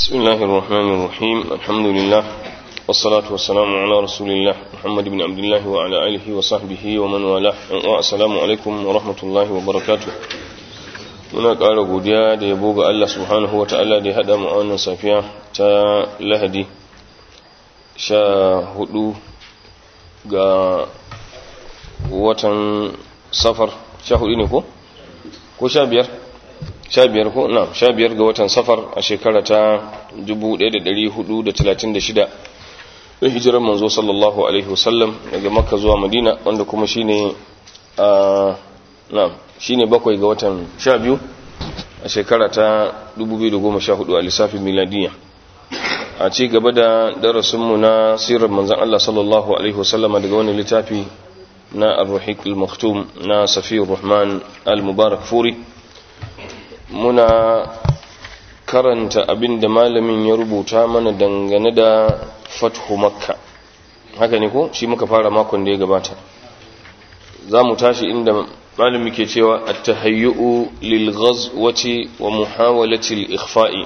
بسم الله الرحمن الرحيم الحمد لله والصلاة والسلام على رسول الله محمد بن عبد الله وعلى آله وصحبه ومن والاه والسلام عليكم ورحمة الله وبركاته muna ƙara godiya da yabo ga Allah subhanahu wa ta'ala da ya haɗa mu a wannan safiya ta lahadi sha hudu ga watan safar sha hudu ne ko? ko sha biyar? sha biyar ko? na sha biyar ga watan safar a shekara ta 1436 da hijirar manzo sallallahu alaihi wasallam daga makka zuwa madina wanda kuma shine a na shine bakwai ga watan sha biyu a shekara ta 2014 a lissafin miladiya a ci gaba da darasinmu na sirar manzan Allah sallallahu alaihi wasallama daga wani littafi na ar-ruhiq al-maktum na safiyar rahman al-mubarak furi muna karanta abin da malamin ya rubuta mana dangane da fathu makka haka ne ko shi muka fara makon da ya gabata za mu tashi inda malami ke cewa at-tahayyu'u lil ghazwati wa muhawalati al-ikhfa'i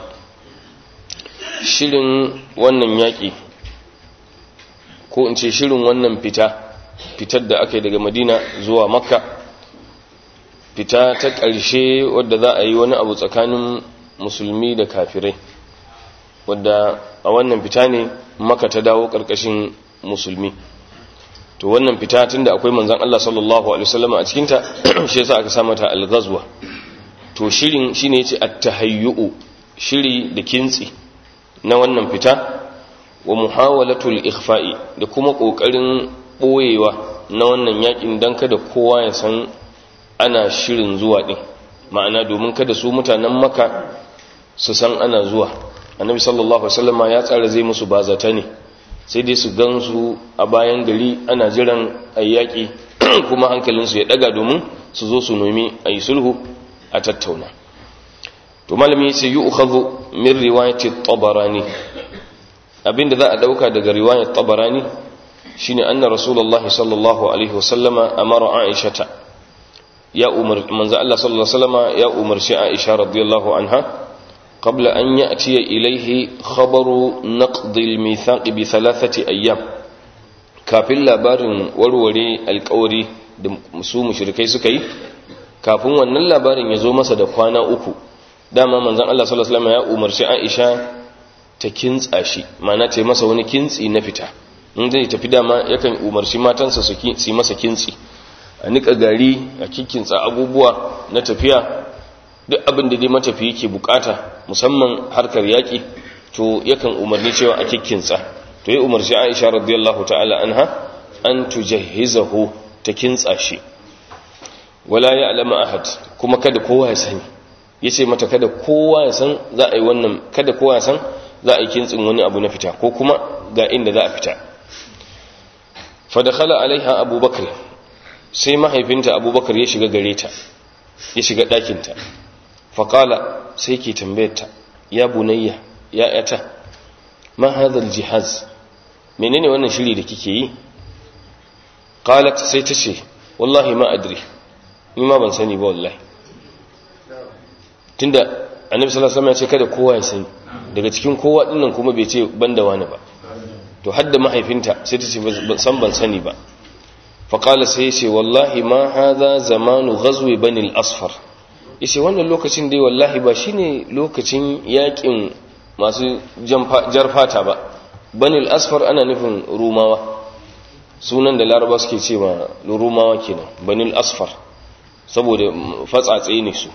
shirin wannan yaki ko in ce shirin wannan fita fitar da aka yi daga madina zuwa makka fita ta ƙarshe wadda za a yi wani abu tsakanin musulmi da kafirai wadda a wannan fita ne maka ta dawo ƙarƙashin musulmi to wannan fita tunda akwai manzon Allah sallallahu alaihi wasallam a cikin ta shi yasa aka sa mata al-ghazwa to shirin shine yace at-tahayyu'u shiri da kintsi na wannan fita wa muhawalatul ikhfa'i da kuma kokarin boyewa na wannan yakin dan kada kowa ya san ana shirin zuwa din ma'ana domin kada su mutanen maka su san ana zuwa annabi sallallahu alaihi wasallam ya tsara zai musu bazata ne sai dai su gansu a bayan gari ana jiran ayyaki kuma hankalinsu ya daga domin su zo su nomi a yi sulhu a tattauna to malami sai yi ukhadhu min riwayati tabarani abinda za a dauka daga riwayat tabarani shine anna rasulullahi sallallahu alaihi wasallama amara aishata ya umar manzo Allah sallallahu alaihi wasallama ya umarci aisha radiyallahu anha قبل أن يأتي إليه خبر نقض الميثاق بثلاثة أيام kafin labarin warware alkawari da su mushrikai suka yi kafin wannan labarin ya zo masa da kwana uku dama manzon Allah sallallahu alaihi wasallam ya umarci Aisha ta kintsa shi ma'ana ta masa wani kintsi na fita in zai tafi dama yakan umarci matansa su yi masa kintsi a nika gari a kikkinsa abubuwa na tafiya duk abin da dai matafi yake bukata musamman harkar yaƙi to yakan umarni cewa a kikkinsa to ya umarci Aisha radiyallahu ta'ala anha an tujahhizahu ta kintsa shi wala ya'lamu ahad kuma kada kowa ya sani yace mata kada kowa ya san za a yi wannan kada kowa ya san za a yi kintsin wani abu na fita ko kuma ga inda za a fita fa dakhala alaiha abubakar sai mahaifinta abubakar ya shiga gare ta ya shiga ɗakinta faƙala sai ke tambayarta ya bunayya ya yata ma hadhal jihaz menene wannan shiri da kike yi qalat sai ta ce wallahi ma adri ni ma ban sani ba wallahi tunda annabi sallallahu alaihi wasallam ya ce kada kowa ya sani daga cikin kowa dinnan kuma bai ce banda wani ba to hadda mahaifinta sai ta ce ban san ban sani ba faqala sai ce wallahi ma hadha zamanu ghazwi bani al-asfar yace wannan lokacin dai wallahi ba shine lokacin yakin masu jar fata ba banil asfar ana nufin rumawa sunan da laraba suke ce ma rumawa kenan banil asfar saboda fatsatse ne su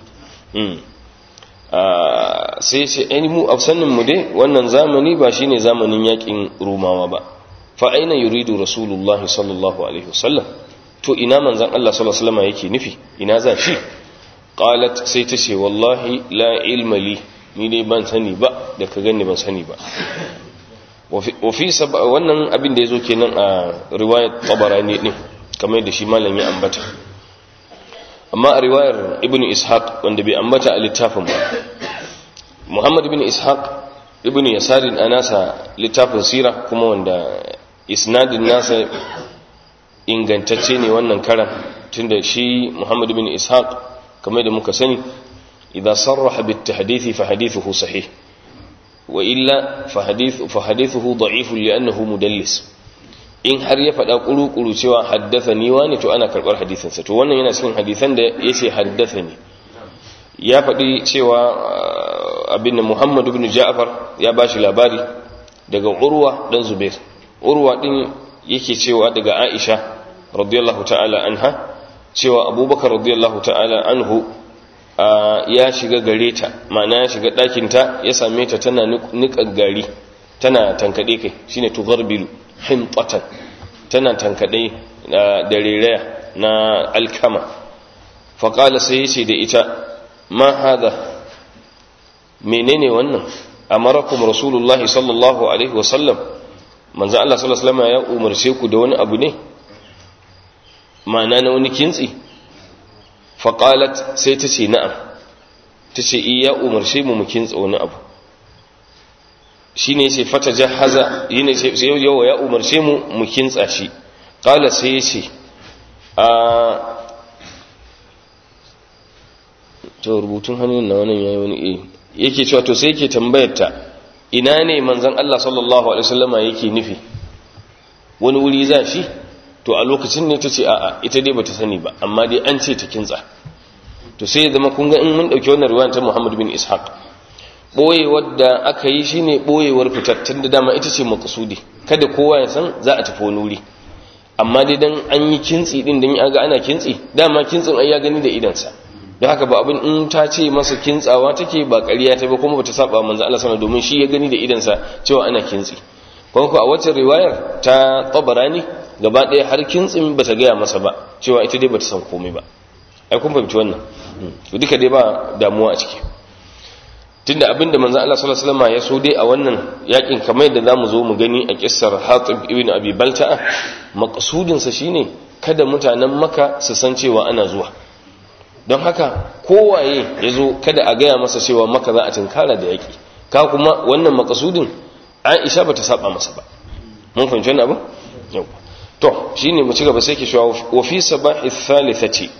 sai ce ai mu afsannin mu dai wannan zamani ba shine zamanin yakin rumawa ba fa aina yuridu rasulullahi sallallahu alaihi wasallam to ina manzon Allah sallallahu alaihi wasallam yake nufi ina za shi qalat sai ta ce wallahi la ilma li ni dai ban sani ba da ka gani ban sani ba wa fi wannan abin da yazo kenan a riwayat tabarani din kamar da shi malam ya ambata amma a riwayar ibnu ishaq wanda bai ambata a littafin ba muhammad ibn ishaq ibnu yasarin anasa littafin sira kuma wanda isnadin nasa ingantacce ne wannan karan tunda shi muhammad ibn ishaq kamar da muka sani idan sarraha bit tahdithi fa hadithuhu sahih wa illa fa hadithu fa hadithuhu da'if li'annahu mudallis in har ya faɗa kuru-kuru cewa haddathani wani to ana karɓar hadisinsa to wannan yana cikin hadisan da yace haddathani ya faɗi cewa abin da Muhammad ibn Ja'far ya bashi labari daga Urwa dan Zubair Urwa din yake cewa daga Aisha radiyallahu ta'ala anha cewa Abubakar radiyallahu ta'ala anhu ya shiga gare ta ma'ana ya shiga ɗakin ta ya same ta tana niƙa gari tana tankade kai shine tugharbilu himtatan tana tankade da reraya na alkama faqala sai yace da ita ma hada menene wannan amarakum rasulullahi sallallahu alaihi wasallam manzo Allah sallallahu alaihi wasallam ya umarce ku da wani abu ne ma'ana na wani kintsi faqalat sai ta ce na'am ta ce iya umarce mu mu kintsa wani abu shine yace fata jahaza yine sai yawa ya umarce mu mu kintsa shi qala sai yace a to rubutun hannun na wannan yayi wani eh yake cewa to sai yake tambayar ta ina ne manzon Allah sallallahu alaihi wasallama yake nufi wani wuri za shi to a lokacin ne tace a'a ita dai bata sani ba amma dai an ce ta kintsa to sai ya zama kun ga in mun dauki wannan riwayar ta Muhammad bin Ishaq boyewar da aka yi shine boyewar fitattun da dama ita ce maqsudi kada kowa ya san za a tafi wani wuri amma dai dan an yi kintsi din dan ya ga ana kintsi dama kintsin ai ya gani da idansa don haka ba abin in ta ce masa kintsawa take ba ƙarya ta ba kuma bata saba manzo Allah sana domin shi ya gani da idansa cewa ana kintsi kuma ko a wacce riwayar ta Tabarani gaba ɗaya har kintsin bata gaya masa ba cewa ita dai bata san komai ba ai kun fahimci wannan duka dai ba damuwa a ciki tunda abinda manzo Allah sallallahu alaihi wasallam ya so dai a wannan yakin kamar yadda zamu zo mu gani a kissar Hatib ibn Abi Balta'a maqsudin sa shine kada mutanen Makka su san cewa ana zuwa don haka kowaye yazo kada a gaya masa cewa Makka za a tinkara da yaki ka kuma wannan maqsudin Aisha bata saba masa ba mun fahimci wannan abu yau to shine mu ci gaba sai ke cewa wa fi sabahi thalithati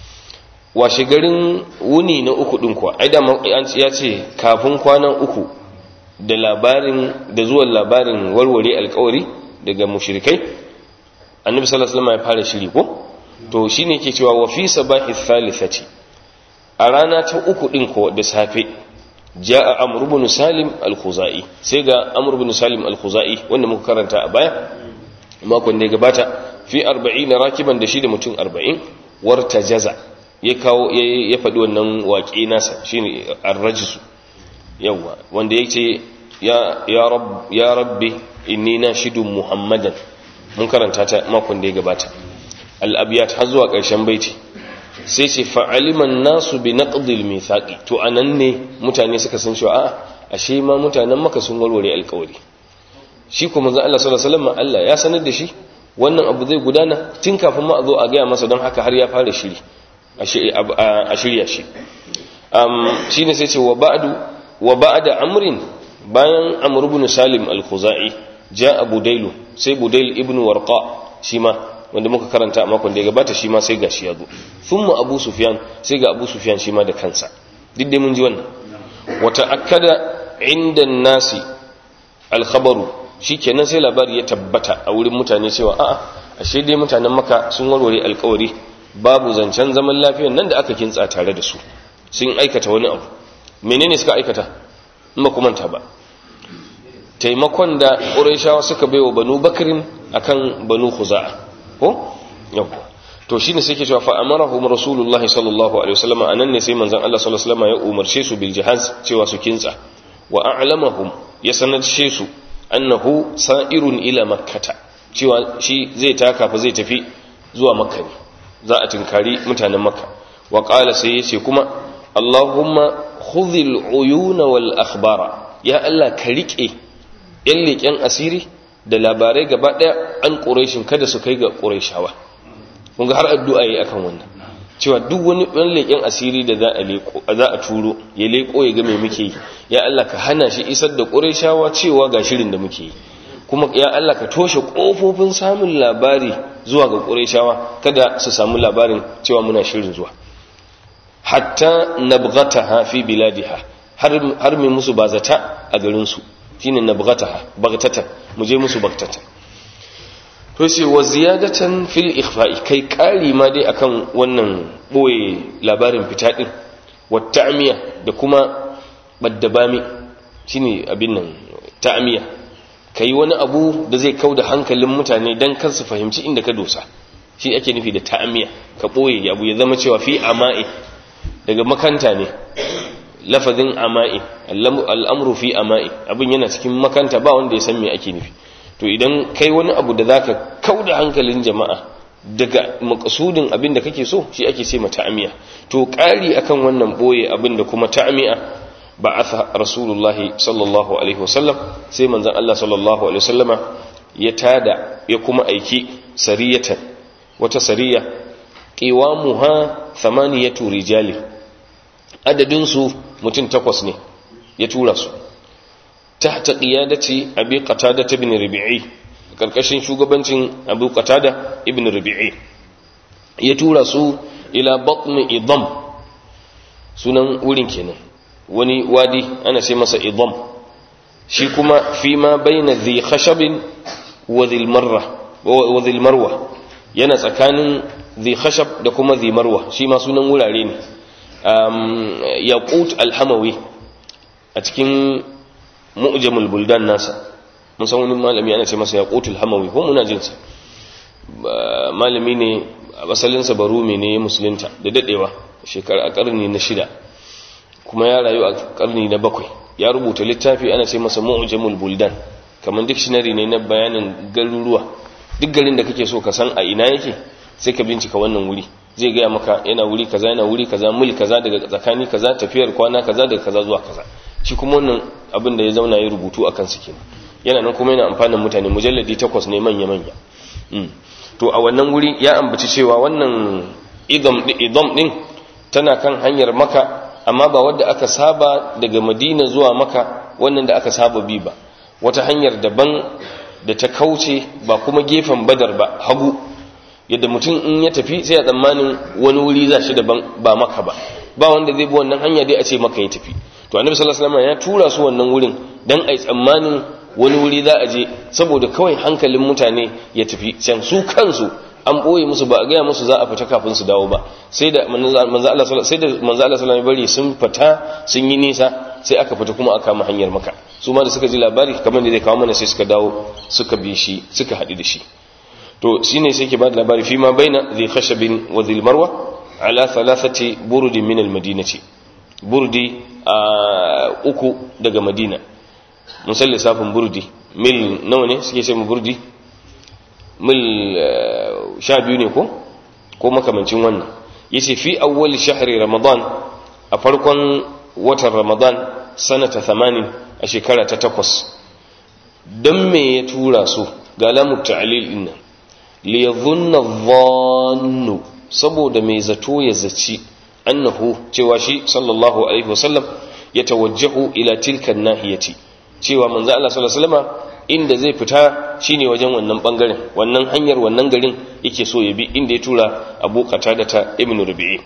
washe garin wuni na uku ɗin kuwa ai dama ya ce kafin kwanan uku da labarin da zuwan labarin warware alkawari daga mushrikai annabi sallallahu alaihi wasallam ya fara shiri ko to shine yake cewa wa fi sabahi thalithati a rana ta uku ɗin ko da safe jaa amr ibn salim al-khuzai sai ga amr ibn salim al-khuzai wanda muka karanta a baya makon da ya gabata fi 40 rakiban da shi da mutum 40 warta jaza ya kawo ya faɗi wannan waƙe nasa shine ar-rajsu yawa wanda yake ya ya rabb ya rabbi inni nashidu muhammadan mun karanta ta makon da ya gabata al-abyat har zuwa ƙarshen baiti sai ce fa'aliman nasu bi naqdil mithaqi to anan ne mutane suka san cewa a'a ashe ma mutanen maka sun warware alƙawari shi kuma manzo Allah sallallahu alaihi wasallam Allah ya sanar da shi wannan abu zai gudana tun kafin ma a zo a gaya masa don haka har ya fara shiri a shirya shi shi ne sai ce wa ba'da amrin bayan amr ibn salim al-khuzai ja abu dailu sai budail ibn warqa shi ma wanda muka karanta a makon da ya gabata shi ma sai gashi ya zo thumma abu sufyan sai ga abu sufyan shi ma da kansa duk dai mun ji wannan wa ta'akkada inda nasi al-khabaru shikenan sai labari ya tabbata a wurin mutane cewa a'a ashe dai mutanen maka sun warware alkawari babu zancen zaman lafiyan nan da aka kintsa tare da su sun aikata wani abu menene suka aikata in ba manta ba taimakon da ƙurayshawa suka baiwa banu bakirin akan banu khuza'a ko yau to shine sai ke cewa fa amarahum rasulullahi sallallahu alaihi wasallam anan ne sai manzon Allah sallallahu alaihi wasallam ya umarce su bil jihaz cewa su kintsa wa a'lamahum ya sanarce su annahu sa'irun ila makkata cewa shi zai taka fa zai tafi zuwa makka ne za a tinkari mutanen makka wa qala sai yace kuma allahumma khudhil uyuna wal akhbara ya allah ka rike yan leƙen asiri da labarai gaba daya an quraishin kada su kai ga quraishawa kun ga har addu'a yi akan wannan cewa duk wani ɗan leƙen asiri da za a leƙo za a turo ya leƙo ya ga me muke yi ya Allah ka hana shi isar da quraishawa cewa ga shirin da muke yi kuma ya Allah ka toshe ƙofofin samun labari zuwa ga ƙurayshawa kada su samu labarin cewa muna shirin zuwa hatta nabghataha fi biladiha har har mai musu bazata a garin su shine nabghataha baghtatan mu je musu baghtatan to sai wa ziyadatan fil ikhfa'i kai kari ma dai akan wannan boye labarin fita din wa ta'miya da kuma baddabami shine abin nan ta'miya kai wani abu da zai kauda hankalin mutane dan kar su fahimci inda ka dosa shi ake nufi da ta'miya ka boye abu ya zama cewa fi ama'i daga makanta ne lafazin ama'i al'amru fi ama'i abin yana cikin makanta ba wanda ya san me ake nufi to idan kai wani abu da zaka kauda hankalin jama'a daga makasudin abin da kake so shi ake ce ta'amiya to ƙari akan wannan boye abin da kuma ta'amiya ba'atha rasulullahi sallallahu alaihi wasallam sai manzon Allah sallallahu alaihi wasallama ya tada ya kuma aiki sariyatan wata sariya qiwamuha thamaniyatu rijali adadin su mutum takwas ne ya tura su tahta qiyadati abi qatada ibn rabi'i karkashin shugabancin abu qatada ibn rabi'i ya tura su ila batn idam sunan wurin kenan wani wadi ana sai masa idam shi kuma fi ma baina dhi khashabin wa dhil marra wa dhil marwa yana tsakanin dhi khashab da kuma dhi marwa shi ma sunan wurare ne yaqut al-hamawi a cikin mu'jamul buldan nasa mun san wani malami ana ce masa yaqutul hamawi ko muna jin sa malami ne a asalin sa barumi ne musulunta da dadewa shekara a karni na shida kuma ya rayu a karni na bakwai ya rubuta littafi ana ce masa mu'jamul buldan kamar dictionary ne na bayanin garuruwa duk garin da kake so ka san a ina yake sai ka bincika wannan wuri zai gaya maka yana wuri kaza yana wuri kaza mil kaza daga tsakani kaza tafiyar kwana kaza daga kaza zuwa kaza shi kuma wannan abin da ya zauna ya rubutu a kansu kenan yana nan kuma yana amfanin mutane mujalladi takwas ne manya manya to a wannan wuri ya ambaci cewa wannan idam idam din tana kan hanyar maka amma ba wadda aka saba daga madina zuwa maka wannan da aka saba bi ba wata hanyar daban da ta kauce ba kuma gefen badar ba hagu yadda mutum in ya tafi sai a tsammanin wani wuri za shi daban ba maka ba ba wanda zai bi wannan hanya dai a ce maka ya tafi to annabi sallallahu alaihi wasallam ya tura su wannan wurin dan ai tsammanin wani wuri za a je saboda kawai hankalin mutane ya tafi can su kansu an boye musu ba a gaya musu za a fita kafin su dawo ba sai da manzo Allah sai da manzo Allah sallallahu bari sun fita sun yi nisa sai aka fita kuma aka kama hanyar maka su ma da suka ji labari kamar da zai kawo mana sai suka dawo suka bi shi suka haɗu da shi to shine sai ke ba da labari fi ma baina dhi khashabin wa dhil marwa ala thalathati burudi min al madinati burdi a uku daga madina mun san lissafin burdi mil nawa ne suke ce mu burdi mil sha biyu ne ko ko makamancin wannan yace fi awwal shahri ramadan a farkon watan ramadan sanata 80 a shekara ta takwas dan me ya tura su ga lamu ta'lil din nan li yadhunna dhannu saboda mai zato ya zaci annahu cewa shi sallallahu alaihi wasallam ya tawajjahu ila tilka nahiyati cewa manzo Allah sallallahu alaihi wasallam inda zai fita shine wajen wannan bangaren wannan hanyar wannan garin yake so ya bi inda ya tura Abu Qatada ta Ibn Rabi'i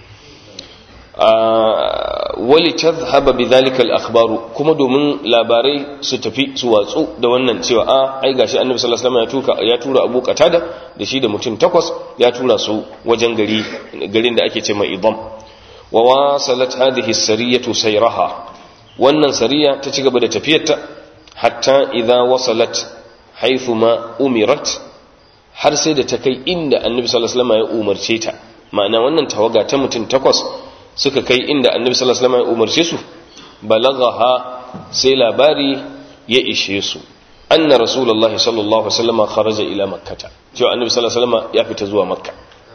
wali tadhhaba bidhalika al-akhbaru kuma domin labarai su tafi su watsu da wannan cewa a ai gashi Annabi sallallahu alaihi wasallam ya tura Abu Qatada da shi da mutum takwas ya tura su wajen gari garin da ake ce mai Idam wa wasalat hadhihi as-sariyatu sayraha wannan sariya ta ci gaba da tafiyarta hatta idza wasalat haythu ma umirat har sai da ta kai inda annabi sallallahu alaihi wasallam ya umarce ta ma'ana wannan tawaga ta mutum takwas suka kai inda annabi sallallahu alaihi wasallam ya umarce su balaghaha sai labari ya ishe su anna rasulullahi sallallahu alaihi wasallam kharaja ila makkah cewa annabi sallallahu alaihi wasallam ya fita zuwa makka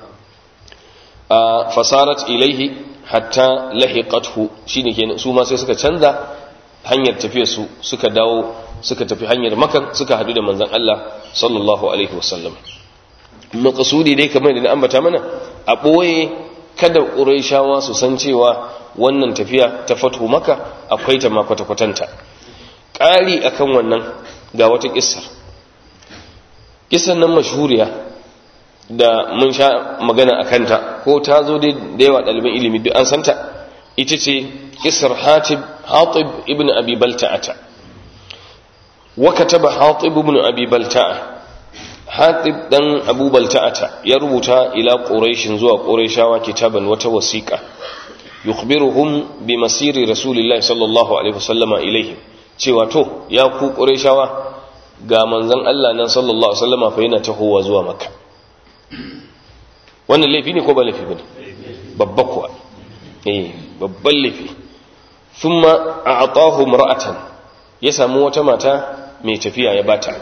fasarat ilaihi hatta lahiqathu shine kenan su ma sai suka canza hanyar tafiyar su suka dawo suka tafi hanyar makan suka hadu da manzon Allah sallallahu alaihi wasallam maqsudi dai kamar da na ambata mana a boye kada quraishawa su san cewa wannan tafiya ta fatu maka akwai ta ma kwata kwatanta ƙari akan wannan ga wata kissar kissan nan mashhuriya da mun sha magana a kanta ko ta zo da yawa ɗaliban ilimi duk an santa ita ce isar hatib hatib ibn abi balta'ata wa kataba hatib ibn abi balta'a hatib dan abu balta'ata ya rubuta ila quraishin zuwa quraishawa kitaban wata wasiqa yukhbiruhum bi masiri rasulillahi sallallahu alaihi wasallama ilaihim cewa to ya ku quraishawa ga manzon Allah nan sallallahu alaihi wasallama fa yana tahowa zuwa makka wannan laifi ne ko ba laifi bane babba kuwa eh babban laifi thumma a'tahu imra'atan ya samu wata mata mai tafiya ya bata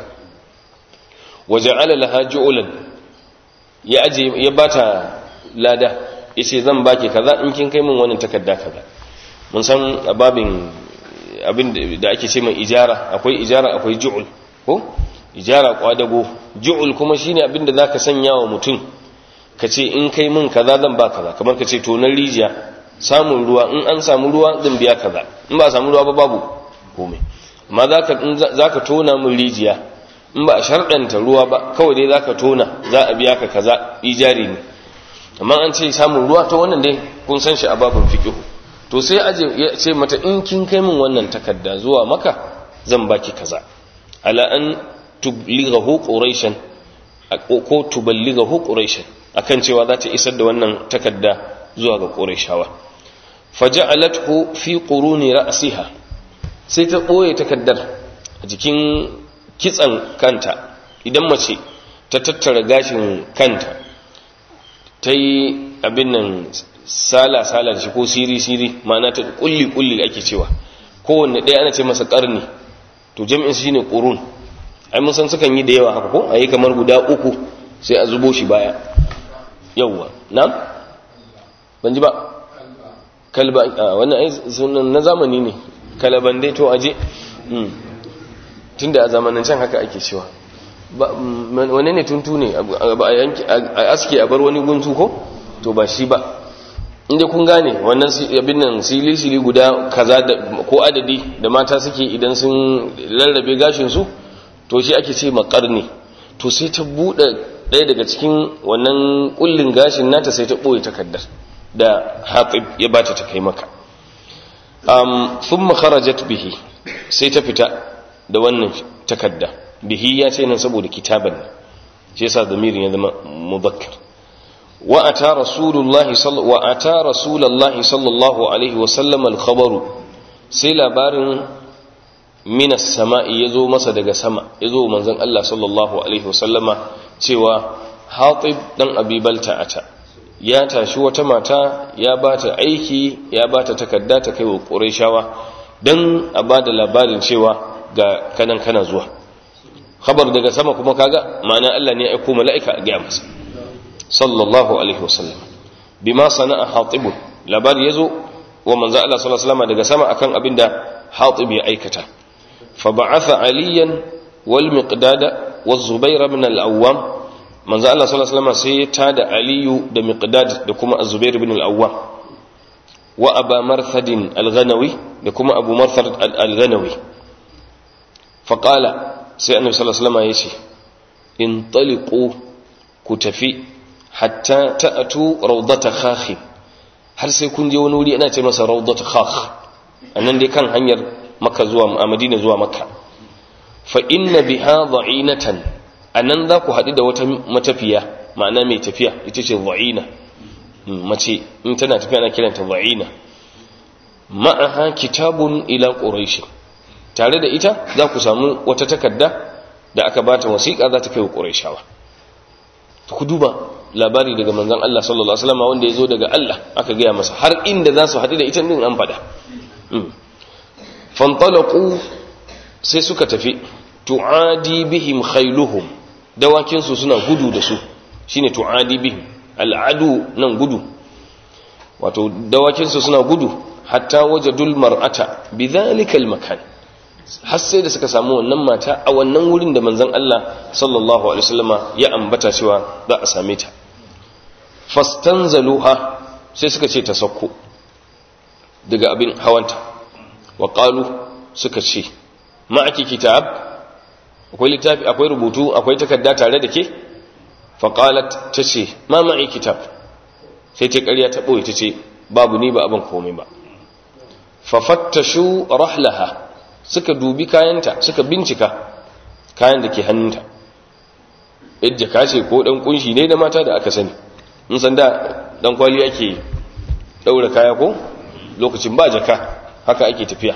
waja'ala laha ju'lan ya aje ya bata lada yace zan baki kaza in kin kai min wannan takarda kaza mun san ababin abin da ake ce mai ijara akwai ijara akwai ju'ul ko ijara kwadago ju'ul kuma shine abin da zaka sanya wa mutum ka ce in kai min kaza zan ba kaza kamar ka ce to na rijiya samun ruwa in an samu ruwa zan biya kaza in ba samu ruwa ba babu komai amma zaka zaka tona min rijiya in ba a sharɗanta ruwa ba kawai dai zaka tona za a biya ka kaza ijari ne amma an ce samun ruwa to wannan dai kun san shi a babin fiqh to sai aje ya ce mata in kin kai min wannan takarda zuwa maka zan baki kaza ala an tublighahu quraishan ko tuballighahu quraishan akan cewa za ta isar da wannan takarda zuwa ga quraishawa faja'alathu fi quruni ra'siha sai ta boye takaddar a jikin kitsan kanta idan mace ta tattara gashin kanta ta yi abin nan sala-sala da shi ko siri-siri ma'ana ta kulli-kulli ake cewa kowanne ɗaya ana ce masa ƙarni to jami'in shi ne ƙurun ai mun san sukan yi da yawa haka ko a yi kamar guda uku sai a zubo shi baya yawwa na? ban ji ba kalba a wannan ai sunan na zamani ne kalaban dai to aje tunda a zamanin can haka ake cewa wane ne tuntu ne a aske a bar wani guntu ko to ba shi ba inda kun gane wannan abin nan sili-sili guda kaza ko adadi da mata suke idan sun rarrabe gashinsu to shi ake ce makarni to sai ta buɗe ɗaya daga cikin wannan ƙullin gashin nata sai ta ɓoye takardar da haƙib ya bata ta kai maka sun makarajat bihi sai ta fita da wannan takarda bihi ya ce nan saboda kitaban ne shi yasa damirin ya zama mubakkar wa ata rasulullahi wa ata rasulullahi sallallahu alaihi wa sallam al-khabaru sai labarin minas sama'i yazo masa daga sama yazo manzon Allah sallallahu alaihi wa sallama cewa Hatib dan Abi Balta'ata ya tashi wata mata ya bata aiki ya bata takarda ta kai wa Qurayshawa dan a bada labarin cewa ga kanan kana zuwa khabar daga sama kuma kaga ma'ana Allah ne ya aiko mala'ika a ga masa sallallahu alaihi wasallam bima sana'a hatib labari yazo wa manzo Allah sallallahu alaihi wasallam daga sama akan abinda hatib ya aikata fa ba'atha aliyan wal miqdada waz zubair ibn al-awwam manzo Allah sallallahu alaihi wasallam sai ya tada aliyu da miqdad da kuma az-zubair ibn al-awwam wa aba marthad al-ghanawi da kuma abu marthad al-ghanawi fa qala sai annabi sallallahu alaihi wasallam ya ce in taliqu ku tafi hatta ta'atu rawdata khakh har sai kun je wani wuri ana ce masa rawdata khakh annan dai kan hanyar makka zuwa a madina zuwa makka fa inna biha dha'inatan anan za ku haɗu da wata matafiya ma'ana mai tafiya ita ce dha'ina mace in tana tafiya ana kiranta dha'ina ma'aha kitabun ila quraish tare da ita za ku samu wata takarda da aka bata wasiƙa za ta kai wa qurayshawa ku duba labari daga manzon Allah sallallahu alaihi wasallam wanda yazo daga Allah aka gaya masa har inda za su haɗu da ita din an faɗa fantalaqu sai suka tafi tu'adi bihim khailuhum dawakin su suna gudu da su shine tu'adi bihim al'adu nan gudu wato dawakin su suna gudu hatta wajadul mar'ata bidhalika al-makan har sai da suka samu wannan mata a wannan wurin da manzon Allah sallallahu alaihi wasallama ya ambata cewa za a same ta fastanzaluha sai suka ce ta sauko daga abin hawanta wa qalu suka ce ma'aki kitab akwai littafi akwai rubutu akwai takarda tare da ke fa qalat tace ma ma'i kitab sai ta ƙarya ta boye tace babu ni ba abin komai ba fa fattashu rahlaha suka dubi kayanta suka bincika kayan da ke hannunta yadda ka ce ko dan kunshi ne da mata da aka sani in san da dan kwali ake daura kaya ko lokacin ba jaka haka ake tafiya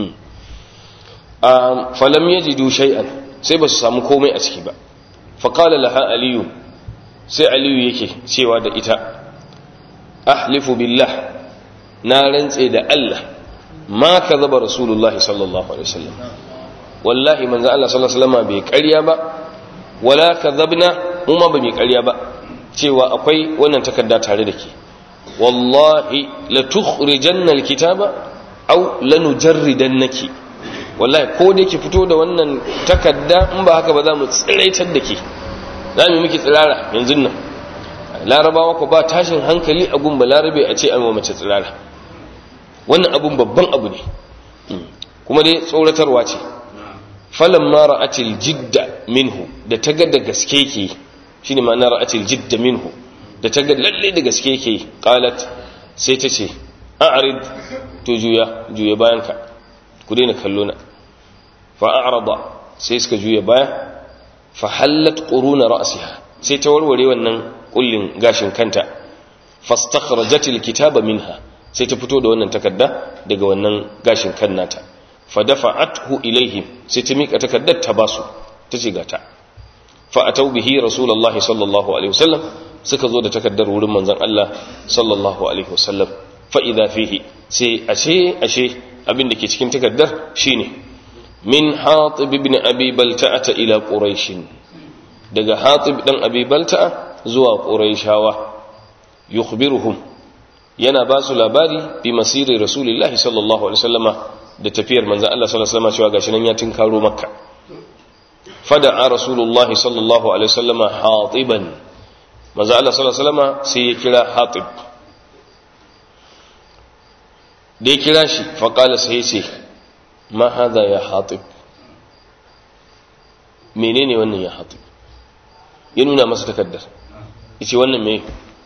a falam yajidu shay'an sai ba su samu komai a ciki ba faqala laha aliyu sai aliyu yake cewa da ita ahlifu billah na rantse da Allah ma kadhaba rasulullahi sallallahu alaihi wasallam wallahi manzo Allah sallallahu alaihi wasallam bai ƙarya ba wala kadhabna mu ma ba mai ƙarya ba cewa akwai wannan takarda tare da ke wallahi la tukhrijanna alkitaba aw lanujarridannaki wallahi ko da ki fito da wannan takarda in ba haka ba za mu tsiraitar da ke za mu miki tsirara yanzu nan larabawa ko ba tashin hankali a gun balarabe a ce an wa mace tsirara wannan abun babban abu ne kuma dai tsoratarwa ce falan ma ra'atil jidda minhu da ta ga da gaske ke shine ma'ana ra'atil jidda minhu da ta ga lalle da gaske ke qalat sai ta ce a'rid to juya juya bayan ka ku daina kallo na fa a'rada sai suka juya baya fa hallat quruna ra'siha sai ta warware wannan kullin gashin kanta fastakhrajatil kitaba minha sai ta fito da wannan takarda daga wannan gashin kan nata fa dafa'athu ilaihim sai ta mika takardar ta basu tace gata fa atau bihi rasulullahi sallallahu alaihi wasallam suka zo da takardar wurin manzon Allah sallallahu alaihi wasallam fa idha fihi sai ashe ashe abin da ke cikin takardar shine min hatib ibn abi balta'a ila quraish daga hatib dan abi balta'a zuwa quraishawa yukhbiruhum yana ba su labari bi masiri rasulillahi sallallahu alaihi wasallama da tafiyar manzon Allah sallallahu alaihi wasallama cewa gashi nan ya tinkaro makka fada'a rasulullahi sallallahu alaihi wasallama hatiban manzon Allah sallallahu alaihi wasallama sai ya kira hatib da ya kira shi faqala sai ya ce ma hadha ya hatib menene wannan ya hatib ya nuna masa takaddar yace wannan me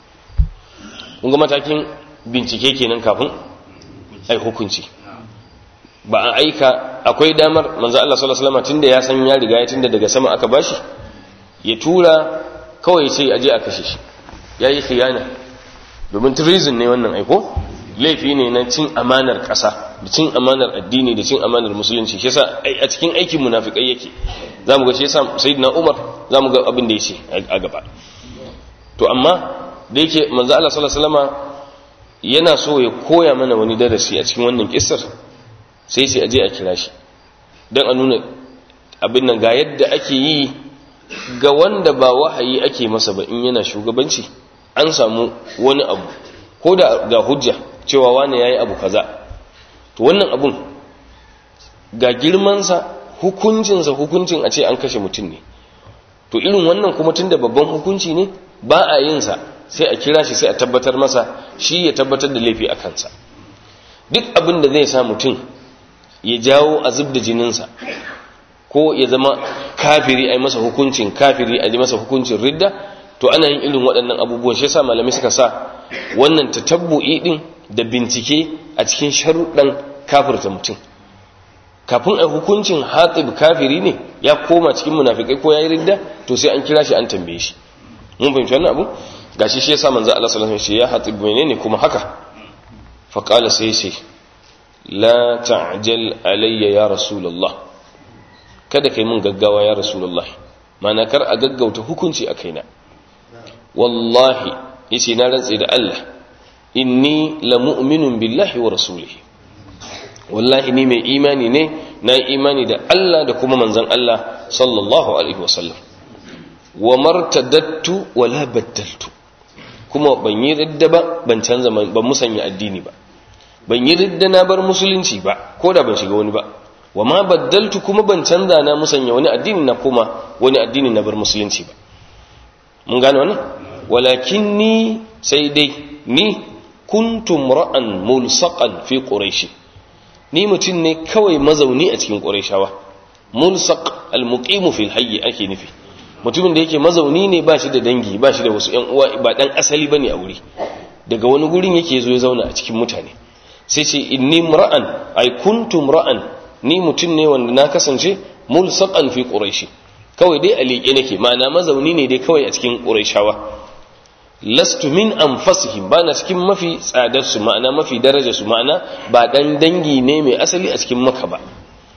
kun ga matakin bincike kenan kafin ai hukunci ba a aika akwai damar manzo Allah sallallahu alaihi wasallam tunda ya san ya riga ya tunda daga sama aka bashi ya tura kawai sai aje a kashe shi yayi khiyana domin treason ne wannan aiko laifi ne na cin amanar ƙasa da cin amanar addini da cin amanar musulunci shi yasa a cikin aikin munafikai yake zamu ga shi yasa sayyidina Umar zamu ga abin da yake a gaba to amma da yake manzo Allah sallallahu alaihi wasallama yana so ya koya mana wani darasi a cikin wannan kissar sai sai aje a kira shi dan a nuna abin nan ga yadda ake yi ga wanda ba wahayi ake masa ba in yana shugabanci an samu wani abu ko da ga hujja cewa wani yayi abu kaza to wannan abun ga girmansa hukuncinsa hukuncin a ce an kashe mutum ne to irin wannan kuma tunda babban hukunci ne ba a yin sa sai a kira shi sai a tabbatar masa shi ya tabbatar da laifi a kansa duk abin da zai sa mutum ya jawo a zub da jininsa ko ya zama kafiri a yi masa hukuncin kafiri a yi masa hukuncin ridda to ana yin irin waɗannan abubuwan shi yasa malamai suka sa wannan tatabbu'i din da bincike a cikin sharuɗan kafirta mutum kafin a hukuncin hatib kafiri ne ya koma cikin munafikai ko ya yi ridda to sai an kira shi an tambaye shi mun fahimci wannan abu gashi shi yasa manzo Allah sallallahu alaihi wasallam ya hatib menene kuma haka fa qala sai sai la ta'jal alayya ya rasulullah kada kai mun gaggawa ya rasulullah mana kar a gaggauta hukunci a kaina wallahi yace na rantsi da Allah inni la mu'minun billahi wa rasulihi wallahi ni mai imani ne na imani da Allah da kuma manzon Allah sallallahu alaihi wasallam wa martadattu wa la baddaltu kuma ban yi ridda ba ban canza ban musanya addini ba ban yi ridda na bar musulunci ba ko da ban shiga wani ba wa ma baddaltu kuma ban canza na musanya wani addini na kuma wani addini na bar musulunci ba mun gane wannan walakin ni sai dai ni kuntum ra'an mulsaqan fi quraish ni mutum ne kawai mazauni a cikin qurayshawa mulsaq almuqimu fil hayy ake nufi mutumin da yake mazauni ne ba shi da dangi ba shi da wasu ƴan uwa ba dan asali bane a wuri daga wani gurin yake zo ya zauna a cikin mutane sai ce inni mura'an ay kuntum ra'an ni mutum ne wanda na kasance mulsaqan fi quraishi kawai dai a liƙe nake ma'ana mazauni ne dai kawai a cikin quraishawa lastu min anfasihim bana cikin mafi tsadar su ma'ana mafi daraja su ma'ana ba dan dangi ne mai asali a cikin maka ba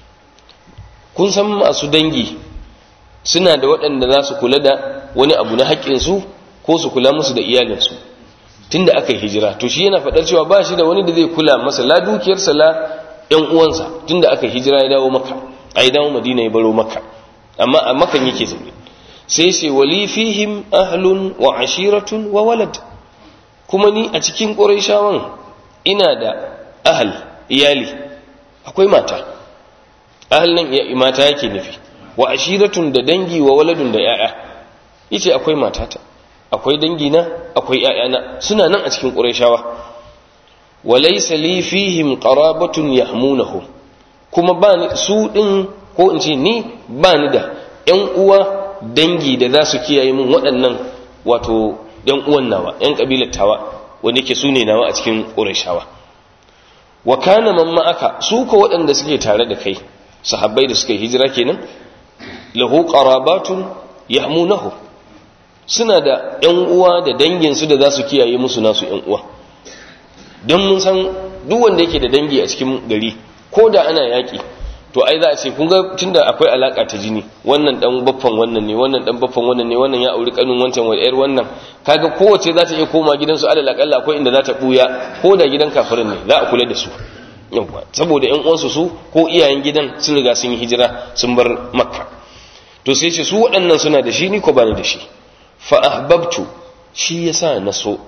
kun san masu dangi suna da waɗanda za su kula da wani abu na haƙƙinsu ko su kula musu da iyalinsu tunda aka yi hijira to shi yana faɗar cewa ba shi da wani da zai kula masa la dukiyarsa la ƴan uwansa tunda aka yi hijira ya dawo maka a yi dawo madina ya baro maka amma a makan yake zaune sai sai wali fihim ahlun wa ashiratun wa walad kuma ni a cikin ƙurayshawan ina da ahal iyali akwai mata ahal nan mata yake nufi wa ashiratun da dangi wa waladun da ya'ya yace akwai matata akwai dangina akwai ƴaƴana suna nan a cikin qurayshawa walaysa li fihim qarabatun yahmunahum kuma ba ni su din ko in ce ni ba ni da ƴan uwa dangi da za su kiyaye min waɗannan wato ƴan uwan nawa ƴan kabilar tawa wanda yake su ne nawa a cikin qurayshawa wa kana man ma'aka su ko waɗanda suke tare da kai sahabbai da suka yi hijira kenan lahu qarabatun yahmunahu suna da ƴan uwa da dangin su da za su kiyaye musu nasu ƴan uwa don mun san duk wanda yake da dangi a cikin gari ko da ana yaƙi to ai za a ce kun ga tunda akwai alaka ta jini wannan dan baffan wannan ne wannan dan baffan wannan ne wannan ya auri kanun wancan wa yar wannan kaga kowace za ta iya koma gidansu alal akalla akwai inda za ta buya ko da gidan kafirin ne za a kula da su yawa saboda ƴan uwansu su ko iyayen gidan sun riga sun yi hijira sun bar makka to sai ce su waɗannan suna da shi ni ko bani da shi fa ahbabtu shi yasa na so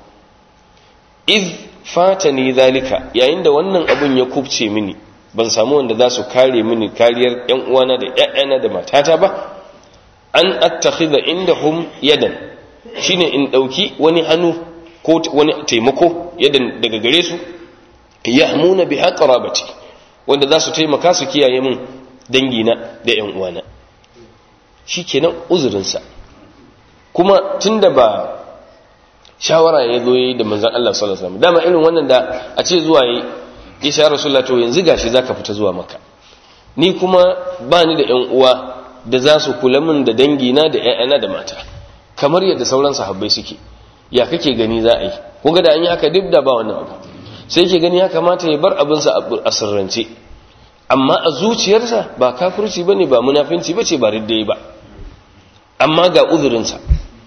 iz fatani zalika yayin da wannan abun ya kubce mini ban samu wanda za su kare mini kariyar ƴan uwana da ƴaƴana da matata ba an attakhidha indahum yadan shine in dauki wani hannu ko wani taimako yadan daga gare su yahmuna biha qarabati wanda za su taimaka su kiyaye min dangina da ƴan uwana shikenan uzurin sa kuma tunda ba shawara ya zo yayi da manzon Allah sallallahu alaihi wasallam dama irin wannan da a ce zuwa yi ya sha rasulullah to yanzu gashi zaka fita zuwa maka ni kuma ba ni da ƴan uwa da za su kula min da dangina da ƴaƴana da mata kamar yadda sauran sahabbai suke ya kake gani za a yi kun ga da an yi haka duk da ba wannan abu sai yake gani ya kamata ya bar abinsa a sirrance amma a zuciyarsa ba kafirci bane ba munafinci bace ba riddai ba amma ga uzurinsa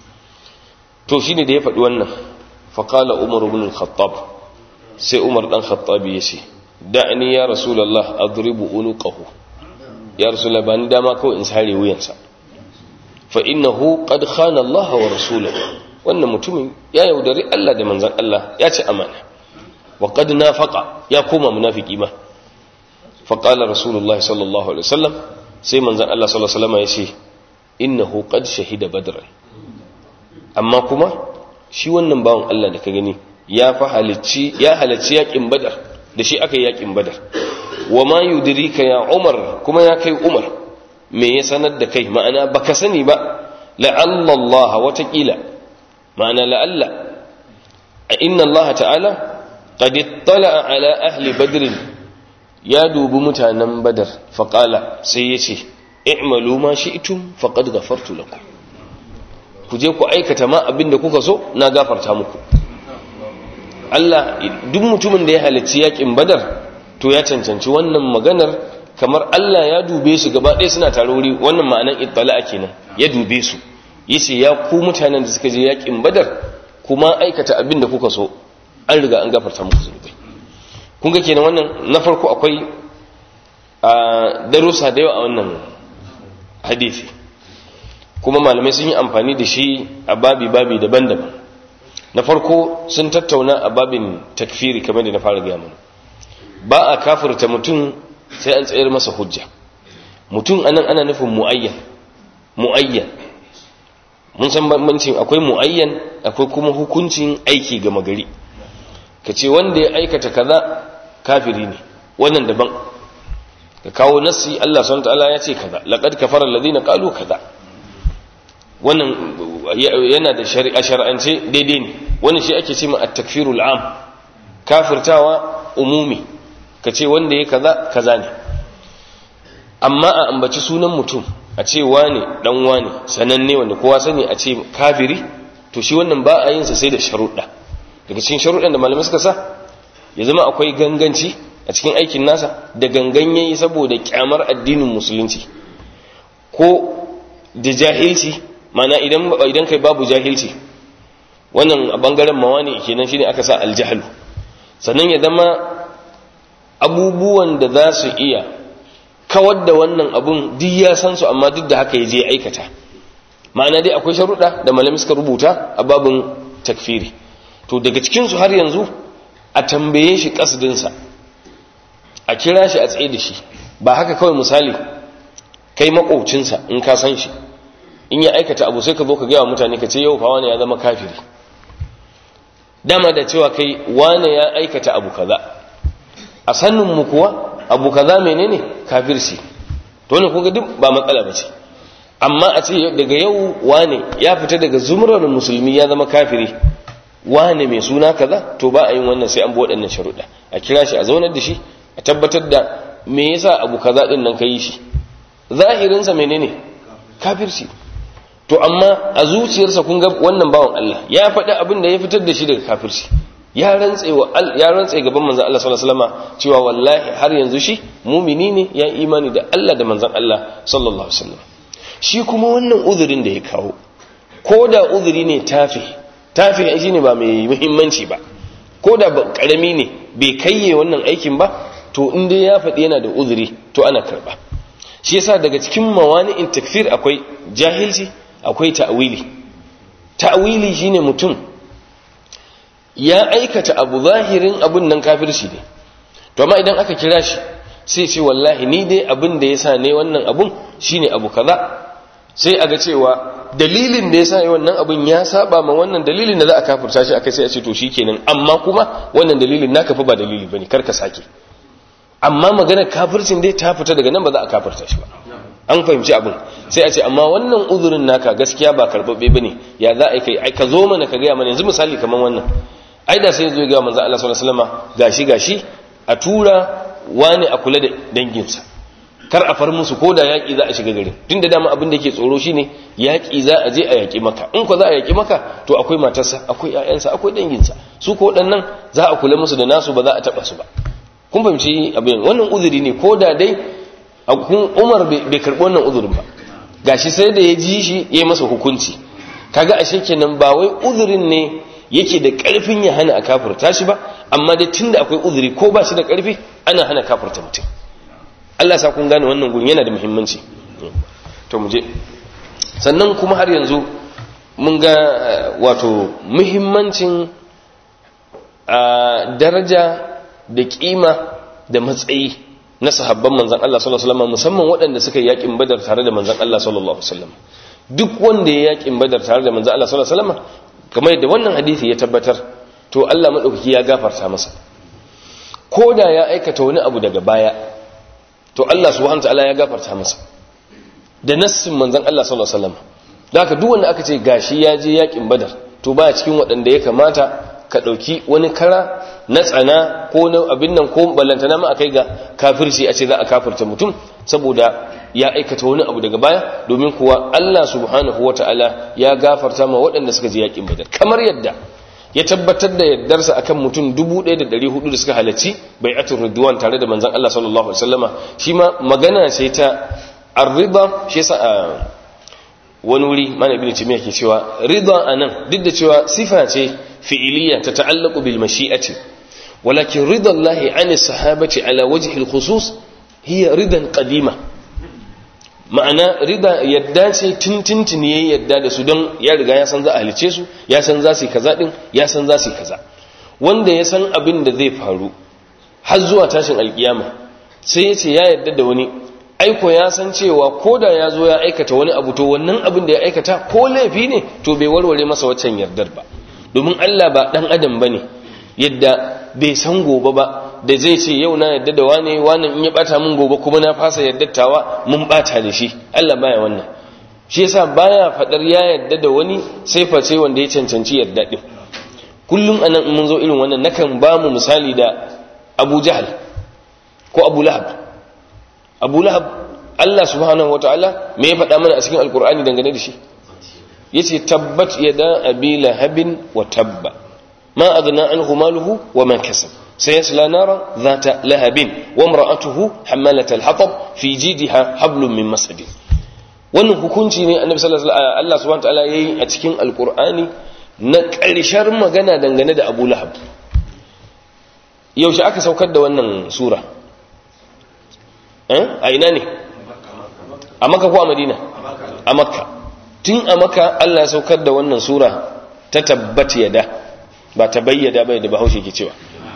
to shine da ya faɗi wannan faqala umar ibn al-khattab sai umar dan khattabi ya ce da'ani ya rasulullah adribu unuqahu ya rasulullah bani dama kawai in sare wuyansa fa innahu qad khana Allah wa rasulahu wannan mutumin ya yaudari Allah da manzon Allah ya ci amana wa qad nafaqa ya koma munafiki ma fa qala rasulullah sallallahu alaihi wasallam sai manzon Allah sallallahu alaihi wasallam ya ce innahu qad shahida badran amma kuma shi wannan bawan Allah da ka gani ya fa halicci ya halicci yakin badar da shi aka yi yakin badar wa ma yudrika ya umar kuma ya kai umar me ya sanar da kai ma'ana baka sani ba la'alla Allah watakila ma'ana la'alla inna Allah ta'ala qad ittala ala ahli badr ya dubi mutanen badar faqala sai yace i'malu ma shi'tum faqad ghafartu lakum ku je ku aikata ma abinda kuka so na gafarta muku Allah duk mutumin da ya halarci yakin badar to ya cancanci wannan maganar kamar Allah ya dube su gaba ɗaya suna tare wuri wannan ma'anan ittala'a kenan ya dube su yace ya ku mutanen da suka je yakin badar kuma aikata abin da kuka so an riga an gafarta muku zunubai kun ga kenan wannan na farko akwai a darussa da yawa a wannan hadisi kuma malamai sun yi amfani da shi a babi babi daban-daban na farko sun tattauna a babin takfiri kamar da na fara gaya mana ba a kafirta mutum sai an tsayar masa hujja mutum anan ana nufin mu'ayyan mu'ayyan mun san bambancin akwai mu'ayyan akwai kuma hukuncin aiki ga magari ka ce wanda ya aikata kaza kafiri ne wannan daban ka kawo nassi Allah subhanahu ta'ala ya ce kaza laqad kafara alladhina qalu kaza wannan yana da shari'a shar'ance daidai ne wannan shi ake cewa at-takfirul am kafirtawa umumi kace wanda ya kaza kaza ne amma a ambaci sunan mutum a ce wane dan wane sananne wanda kowa sani a ce kafiri to shi wannan ba a yin sa sai da sharuɗa daga cikin sharuɗan da malamai suka sa ya zama akwai ganganci a cikin aikin nasa da gangan yayi saboda kyamar addinin musulunci ko da jahilci mana idan idan kai babu jahilci wannan a bangaren mawani kenan shine aka sa aljahlu sannan ya zama abubuwan da za su iya kawar da wannan abun duk ya san su amma duk da haka ya je aikata ma'ana dai akwai sharuɗa da malami suka rubuta a babin takfiri to daga cikinsu har yanzu a tambaye shi ƙasdinsa a kira shi a tsaye da shi ba haka kawai misali kai maƙocinsa in ka san shi in ya aikata abu sai ka zo ka gaya wa mutane ka ce yau fa wani ya zama kafiri dama da cewa kai wane ya aikata abu kaza a sannin mu kuwa abu kaza menene kafirci to ne kuga duk ba matsala bace amma a ce daga yau wane ya fita daga zumrar musulmi ya zama kafiri wane mai suna kaza to ba a yin wannan sai an bi waɗannan sharuɗa a kira shi a zaunar da shi a tabbatar da me yasa abu kaza din nan kai shi zahirinsa menene kafirci to amma a zuciyarsa kun ga wannan bawan Allah ya faɗi abin da ya fitar da shi daga kafirci ya rantse wa ya rantse gaban manzon Allah sallallahu alaihi wasallam cewa wallahi har yanzu shi mumini ne ya imani da Allah da manzon Allah sallallahu alaihi wasallam shi kuma wannan uzurin da ya kawo ko da uzuri ne tafi tafi shi ne ba mai muhimmanci ba ko da karami ne bai kayye wannan aikin ba to in dai ya faɗi yana da uzuri to ana karba shi yasa daga cikin mawani'in takfir akwai jahilci akwai ta'wili ta'wili shine mutum ya aikata abu zahirin abun nan kafirci ne to amma idan aka kira shi sai ce wallahi ni dai abin da yasa ne wannan abun shine abu kaza sai a ga cewa dalilin da yasa wannan abun ya saba ma wannan dalilin da za a kafirta shi akai sai a ce to shikenan amma kuma wannan dalilin naka fa ba dalili bane kar ka sake amma maganar kafircin dai ta fita daga nan ba za a kafirta shi ba an fahimci abin sai a ce amma wannan uzurin naka gaskiya ba karbabbe bane ya za a kai ai ka zo mana ka gaya mana yanzu misali kamar wannan ai da sai zo ga manzo Allah sallallahu alaihi wasallam gashi gashi a tura wani a kula da danginsa kar a far musu ko da yaƙi za a shiga garin tunda dama abin da ke tsoro shine yaƙi za a je a yaƙi maka in ko za a yaƙi maka to akwai matarsa akwai ƴaƴansa akwai danginsa su ko waɗannan za a kula musu da nasu ba za a taɓa su ba kun fahimci abin wannan uzuri ne ko da dai umar bai karɓi wannan uzurin ba gashi sai da ya ji shi ya yi masa hukunci kaga ashe kenan ba wai uzurin ne yake da ƙarfin ya hana a kafurta shi ba amma dai tunda akwai uzuri ko ba shi da ƙarfi ana hana kafurta mutum Allah sa kun gane wannan gun yana da muhimmanci to mu je sannan kuma har yanzu mun ga wato muhimmancin daraja da kima da matsayi na sahabban manzan Allah sallallahu alaihi wasallam musamman waɗanda suka yi yakin badar tare da manzan Allah sallallahu alaihi wasallam duk wanda ya yakin badar tare da manzan Allah sallallahu alaihi wasallam kamar yadda wannan hadisi ya tabbatar to Allah madaukaki ya gafarta masa ko da ya aikata wani abu daga baya to Allah subhanahu wataala ya gafarta masa da nassin manzan Allah sallallahu alaihi wasallam haka duk wanda aka ce gashi ya je yakin badar to baya cikin waɗanda ya kamata ka ɗauki wani kara na tsana ko na abin nan ko ballantana ma a kai ga kafirci a ce za a kafirta mutum saboda ya aikata wani abu daga baya domin kuwa Allah subhanahu wata'ala ya gafarta ma waɗanda suka je yakin badar kamar yadda ya tabbatar da yardarsa akan mutum 1400 da suka halarci bai'atul ridwan tare da manzon Allah sallallahu alaihi wasallama shi ma magana ce ta ar-ridha shi yasa wani wuri mana ibn timiya ke cewa ridha anan duk da cewa sifa ce fi'iliya ta ta'allaqu bil mashi'ati walakin ridha Allah 'ani sahabati ala wajhi al khusus hiya ridan qadima ma'ana rida yadda ce tintintini yayi yadda da su don ya riga ya san za a halice su ya san za su kaza din ya san za su kaza wanda ya san abin da zai faru har zuwa tashin alkiyama sai ya ce ya yadda da wani aiko ya san cewa ko da ya zo ya aikata wani abu to wannan abin da ya aikata ko laifi ne to bai warware masa waccan yardar ba domin Allah ba dan adam bane yadda bai san gobe ba da zai ce yau na yadda da wane wane in ya bata min gobe kuma na fasa yaddatawa mun bata da shi Allah baya wannan shi yasa baya fadar ya yadda da wani sai face wanda ya cancanci yadda din kullum anan mun zo irin wannan nakan ba mu misali da Abu Jahal ko Abu Lahab Abu Lahab Allah subhanahu wataala me ya faɗa mana a cikin alkur'ani dangane da shi yace tabbat yada abi lahabin wa tabba ma aghna anhu maluhu wa ma kasab sayasla nara dhata lahabin wa imra'atuhu hamalat al-hatab fi jidha hablum min masad wannan hukunci ne annabi sallallahu alaihi wasallam Allah subhanahu wataala yayi a cikin alkur'ani na ƙarshar magana dangane da Abu Lahab yaushe aka saukar da wannan sura a ina ne a maka ko a madina a makka tun a maka allah ya saukar da wannan sura ta tabbat yada ba ta bayyada bai da bahaushe ke cewa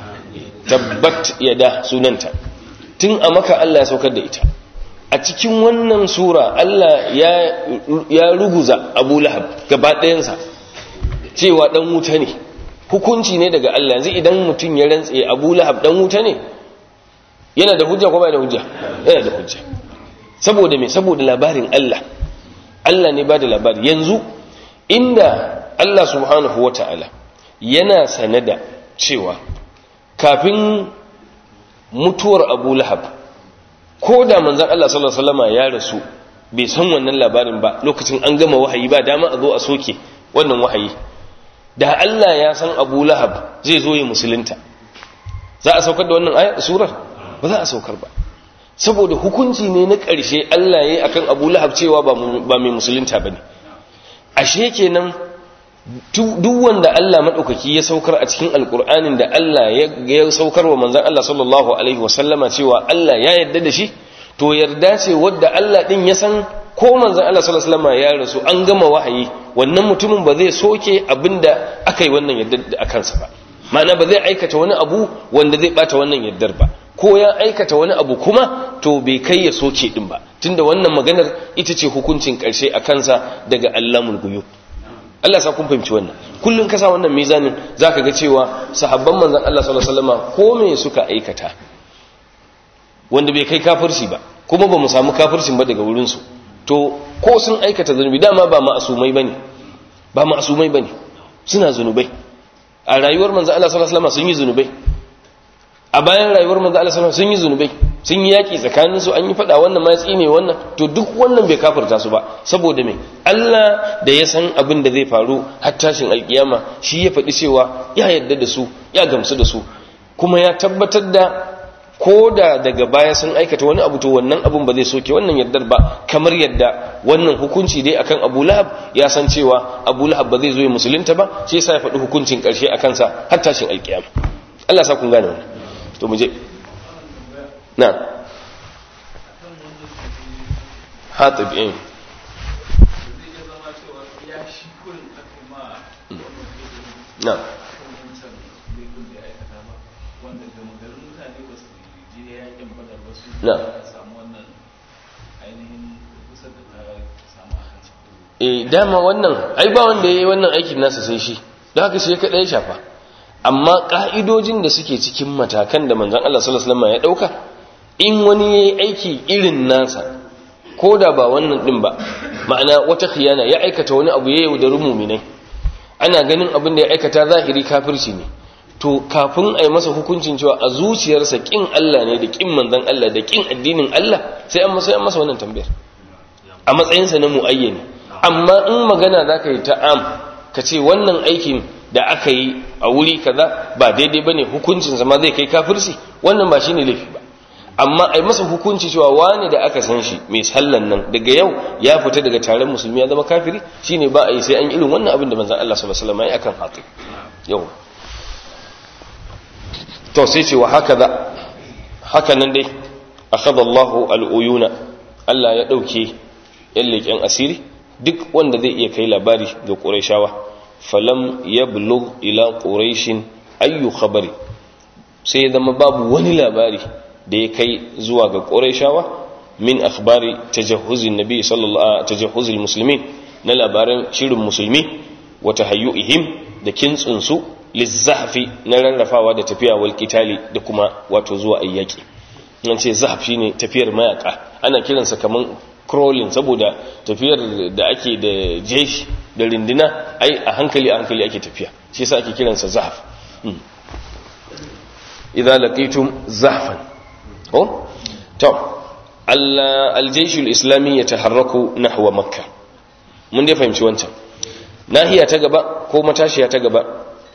tabbat yada sunanta tun a maka allah ya saukar da ita a cikin wannan sura allah ya ruguza abu lahab gaba ɗayansa cewa ɗan wuta ne hukunci ne daga allah yanzu idan mutum ya rantse abu lahab ɗan wuta ne yana da hujja ko bai da hujja yana da hujja saboda me saboda labarin Allah Allah ne ba da labari yanzu inda Allah subhanahu wata'ala yana sanada cewa kafin mutuwar Abu Lahab ko da manzon Allah sallallahu alaihi wasallam ya rasu bai san wannan labarin ba lokacin an gama wahayi ba dama a zo a soke wannan wahayi da Allah ya san Abu Lahab zai zo ya musulunta za a saukar da wannan ayar surar ba za a saukar ba saboda hukunci ne na ƙarshe Allah ya yi akan Abu Lahab cewa ba mai musulunta bane ashe kenan duk wanda Allah madaukaki ya saukar a cikin alkur'anin da Allah ya saukar wa manzon Allah sallallahu alaihi wasallama cewa Allah ya yarda da shi to yarda ce wadda Allah din ya san ko manzon Allah sallallahu alaihi wasallama ya rasu an gama wahayi wannan mutumin ba zai soke abinda aka yi wannan yarda a kansa ba ma'ana ba zai aikata wani abu wanda zai bata wannan yardar ba ko ya aikata wani abu kuma to bai kai ya soke din ba tunda wannan maganar ita ce hukuncin karshe a kansa daga Allahul guyub Allah sa kun fahimci wannan kullun ka sa wannan mizanin zaka ga cewa sahabban manzon Allah sallallahu alaihi wasallam ko me suka aikata wanda bai kai kafirci ba kuma ba mu samu kafircin ba daga wurin su to ko sun aikata zunubi dama ba ma'asumai bane ba ma'asumai bane suna zunubai a rayuwar manzon Allah sallallahu alaihi wasallam sun yi zunubai a bayan rayuwar manzo Allah sallallahu sun yi zunubai sun yi yaki tsakanin su an yi fada wannan ma tsine wannan to duk wannan bai kafirta su ba saboda me Allah da ya san abin da zai faru har tashin alkiyama shi ya faɗi cewa ya yarda da su ya gamsu da su kuma ya tabbatar da ko da daga baya sun aikata wani abu to wannan abun ba zai soke wannan yardar ba kamar yadda wannan hukunci dai akan Abu Lahab ya san cewa Abu Lahab ba zai zo ya musulunta ba shi yasa ya faɗi hukuncin ƙarshe akan sa har tashin alkiyama Allah sa kun gane wannan to muje na hatib in na na e dama wannan ai ba wanda ya yi wannan aikin nasa sai shi da haka shi ya kaɗa ya shafa amma ƙa'idojin da suke cikin matakan da manzan Allah sallallahu Alaihi ya ɗauka in wani ya yi aiki irin nasa ko da ba wannan ɗin ba ma'ana wata khiyana ya aikata wani abu ya yaudari muminai ana ganin abin da ya aikata zahiri kafirci ne to kafin a yi masa hukuncin cewa a zuciyarsa ƙin Allah ne da ƙin manzan Allah da ƙin addinin Allah sai an masa masa wannan tambayar a matsayinsa na mu'ayyani amma in magana za ka yi ta'am ka ce wannan aikin da aka yi a wuri kaza ba daidai bane hukuncin zama zai kai kafirci wannan ba shine laifi ba amma ai masa hukunci cewa wani da aka san shi mai sallan nan daga yau ya fita daga taron musulmi ya zama kafiri shine ba a yi sai an irin wannan abin da manzon Allah sallallahu alaihi wasallam ya akan hatu yau to sai ce wa hakaza haka nan dai akhadha Allahu al-uyuna Allah ya dauke yan leƙen asiri duk wanda zai iya kai labari ga Qurayshawa falam yablugh ila quraishin ayyu khabari sai ya zama babu wani labari da ya kai zuwa ga quraishawa min akhbari tajahhuzin nabi sallallahu tajahhuzil muslimin na labaran shirin musulmi wa tahayyuihim da kintsin su lizahfi na rarrafawa da tafiya wal qitali da kuma wato zuwa ayyaki nan ce zahf shine tafiyar mayaka ana kiransa kaman crawling saboda tafiyar da ake da jeshi da rindina ai a hankali a hankali ake tafiya shi yasa ake kiransa zahaf idza laqitum zahfan ko to aljaishul islami ya taharraku nahwa makka mun dai fahimci wancan nahiya ta gaba ko matashiya ta gaba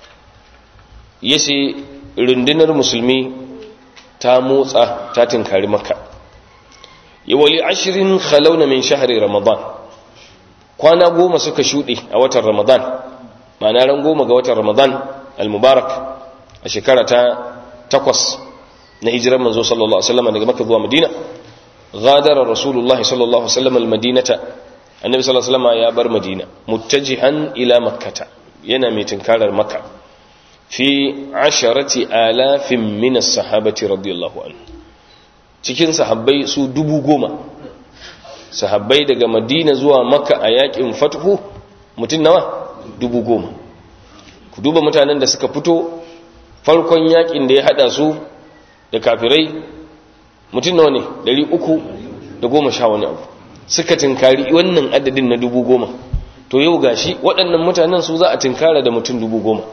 yace rundunar musulmi ta motsa ta tinkari makka yawali ashirin khalawna min shahri ramadan kwana goma suka shuɗe a watan ramadan ma'ana ran goma ga watan ramadan al-mubarak a shekara ta takwas na hijirar manzo sallallahu alaihi wasallam daga makka zuwa madina غادر رسول الله صلى الله عليه وسلم المدينة النبي صلى الله عليه وسلم يا بر مدينة متجها إلى مكة ينامي تنكار مكة في عشرة آلاف من الصحابة رضي الله عنه cikin sahabbai su dubu goma sahabbai daga madina zuwa makka a yakin fatuhu mutum nawa dubu goma ku duba mutanen da suka fito farkon yakin da ya hada su da kafirai mutum nawa ne dari uku da goma sha wani abu suka tinkari wannan adadin na dubu goma to yau gashi waɗannan mutanen su za a tinkara da mutum dubu goma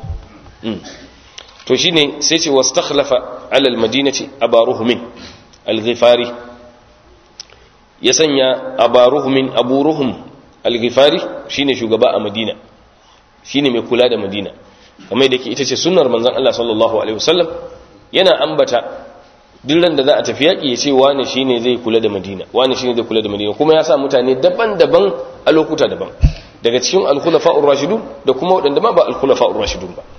to shi ne sai ce wasu takhlafa alal madinati abaruhumin alghifari ya sanya abaruhumin aburuhum alghifari shine shugaba a madina shine mai kula da madina kamar da ke ita ce sunnar manzon Allah sallallahu alaihi wasallam yana ambata duk ran da za a tafi yaƙi ya ce wani shi ne zai kula da madina wani shi ne zai kula da madina kuma ya sa mutane daban-daban a lokuta daban daga cikin alkhulafa'ur rashidun da kuma waɗanda ma ba alkhulafa'ur rashidun ba